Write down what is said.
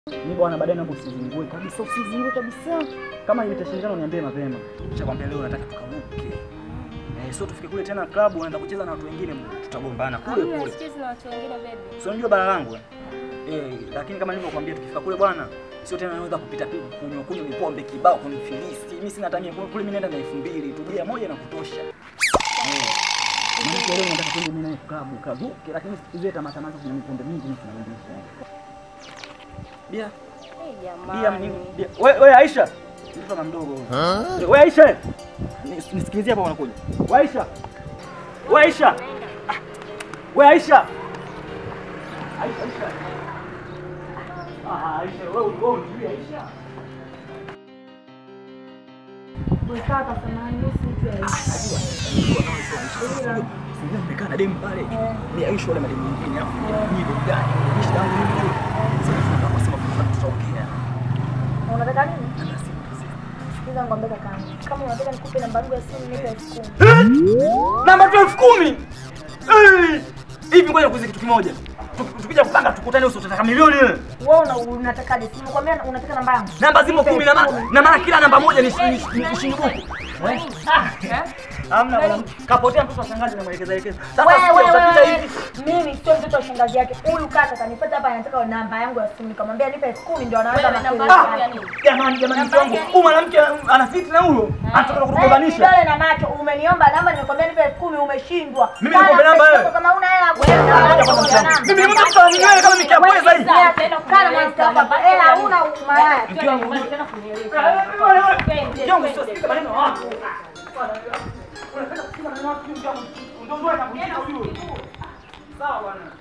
Mimi bwana, baadaye naomba usizingue kabisa, usizingue kabisa. Kama itashindana niambie mapema. Nishakwambia leo nataka tukaruke. Eh, sio tufike kule tena klabu unaenda kucheza na watu wengine tutagombana kule Hamna, kule. sichezi na watu wengine baby. Si unajua bara langu eh? Eh, lakini kama nilivyokuambia tukifika kule bwana, sio tena naweza kupita tu kunywa kunywa mipombe kibao kunifilisi. Mimi sina tamia kule, kule mimi naenda na 2000 tu bia moja na kutosha. Eh. Mimi leo nataka twende mimi naye klabu kavuke, lakini siku tamasha tamasha kuna mipombe mingi mimi tunaendesha. Bia Eh, Bia jamani. mni- bia. We, we Aisha. Mtoto kama mdogo. huyo. We Aisha. Nis- Nisikilizie hapa wanakuja. We Aisha. We Aisha. Ah, We Aisha. Aisha Aisha. Ah, Aisha, wewe wewe unijui Aisha. Sijui nimekaa na demu pale. Ni Aisha wala mademu mengine hapo. Ni burudani. Ni shida yangu mimi. Sasa tunataka kusema kwa tutaongea. Unataka nini? Ana simu. Sikiza ngombe kakaangu. Kama unataka nikupe namba yangu ya simu nipe elfu kumi. namba tu elfu kumi Eh! hivi ngoja nikuulize kitu kimoja Tuki- tukija kupanga tukutane uso utataka milioni wewe Wewe una unatakaje? Si nimekwambia unataka namba yangu. namba zimo Nipe kumi na ma- elfu kumi. na maana kila namba moja ni shi- ni ni shilingi buku Hamna bwana. Kapotea mtoto wa shangazi na mwelekeza elekeza. Sasa Wewe sikia, wewe utapita wewe. hivi. Mimi sio mtoto wa shangazi yake. Huyu kaka kanipata hapa anataka namba yangu ya simu. Nikamwambia nipe elfu kumi ndio anaanza Wewe, namba makelele yako ya yake. nini? Jamani jamani mke wangu. Namba Huyu mwanamke ana fitna huyo. Anataka Eh, kutugombanisha. Kidole na macho umeniomba namba nimekwambia nipe elfu kumi umeshindwa. Mimi Sana nikwambia namba pesa wewe. yako Kama una hela ya Ngoja kwanza mke wangu. Mimi ni mtu kuweka mtu wa nywele kama mikiapweza hivi. Kana mwanamke hapa. Hela huna malaya. Mke wangu. Mke wangu sio sikiza maneno ya watu. Unataka kusikiza maneno ya watu mke wangu. Ndio ndio atakujibu huyo. Sawa bwana.